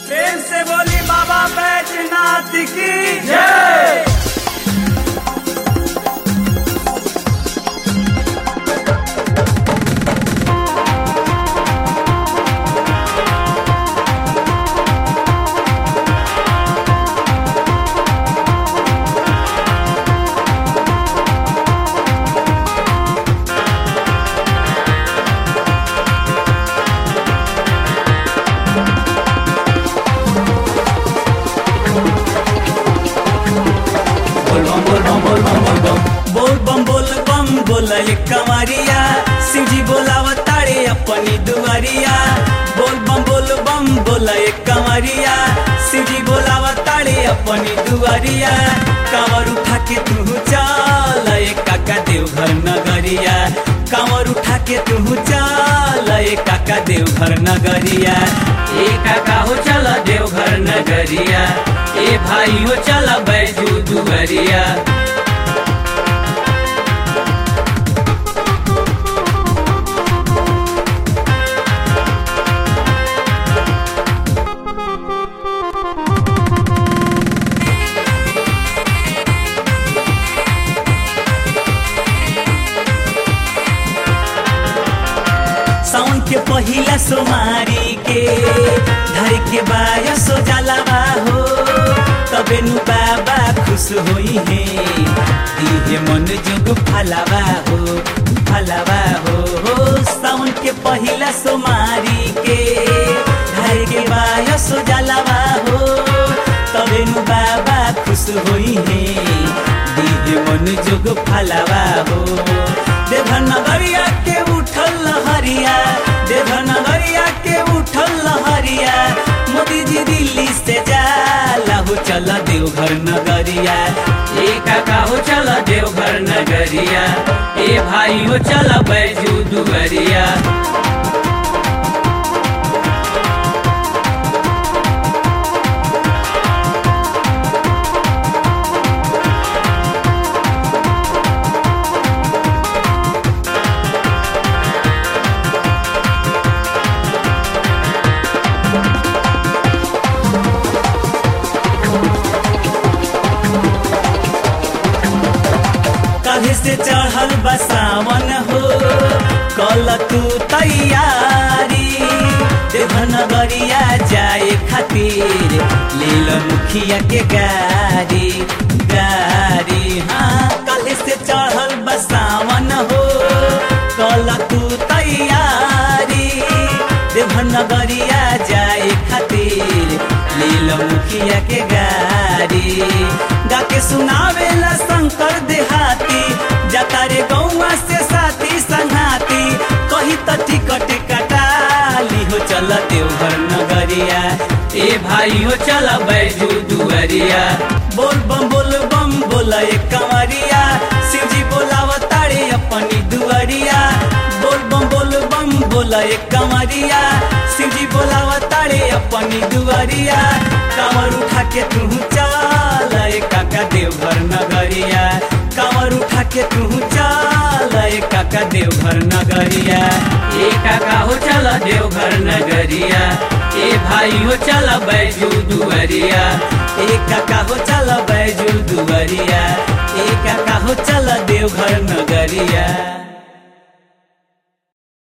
प्रेम से बोली बाबा बैजनाथ की जय बोल बम बोल बम बोल बम बोल बम बोल बम बोल बम बोल एक कमरिया शिवजी बोलाव तारे अपनी दुआरिया बोल बम बोल बम बोल एक कमरिया शिवजी बोलाव तारे अपनी दुआरिया कांवर उठा के तू चल एक काका देवघर नगरिया कांवर उठा के तू चल एक काका देवघर नगरिया ए काका हो चल देवघर नगरिया ए भाई हो चल बैजू दुआरिया साउन के पहिला सोमारी के धर के बाया सो जलावा हो तबे नु बाबा खुश होई है दिहे मन जोग फलावा हो फलावा हो हो साउन के पहिला सोमारी के धर के बाया सो जलावा हो तबे नु बाबा खुश होई है दिहे मन जोग फलावा हो देवघर नगरिया के उठल लहरिया देवघर नगरिया के उठल लहरिया मोदी जी दिल्ली से जाला हो चल देवघर नगरिया ए काका हो चल देवघर नगरिया ए भाई हो चल बैजू दुआरिया कभी से चढ़ल बसावन हो कल तू तैयारी देवनगरिया जाए खातिर लील मुखिया के गाड़ी गाड़ी हाँ कल से चढ़ल बसावन हो कल तू तैयारी देवनगरिया जाए खातिर लील मुखिया के गाड़ी गा के सुनावेला शंकर देहाती जतारे गौवा से साथी संघाती कही त टिकट कटाली हो चल देवघर नगरिया ए भाई हो चल बैजू दुआरिया बोल बम बोल बम बोल एक कंवरिया शिवजी बोलाव तारे अपनी दुआरिया बोल बम बोल बम बोल एक कंवरिया शिवजी बोलाव तारे अपनी दुआरिया कांवर उठा के तू चल ए काका देवघर नगरिया कांवर उठा के तू चल ए काका देवघर नगरिया ए काका हो चल देवघर नगरिया ए भाई हो चल बैजू दुआरिया ए काका हो चल बैजू दुआरिया ए काका हो चल देवघर नगरिया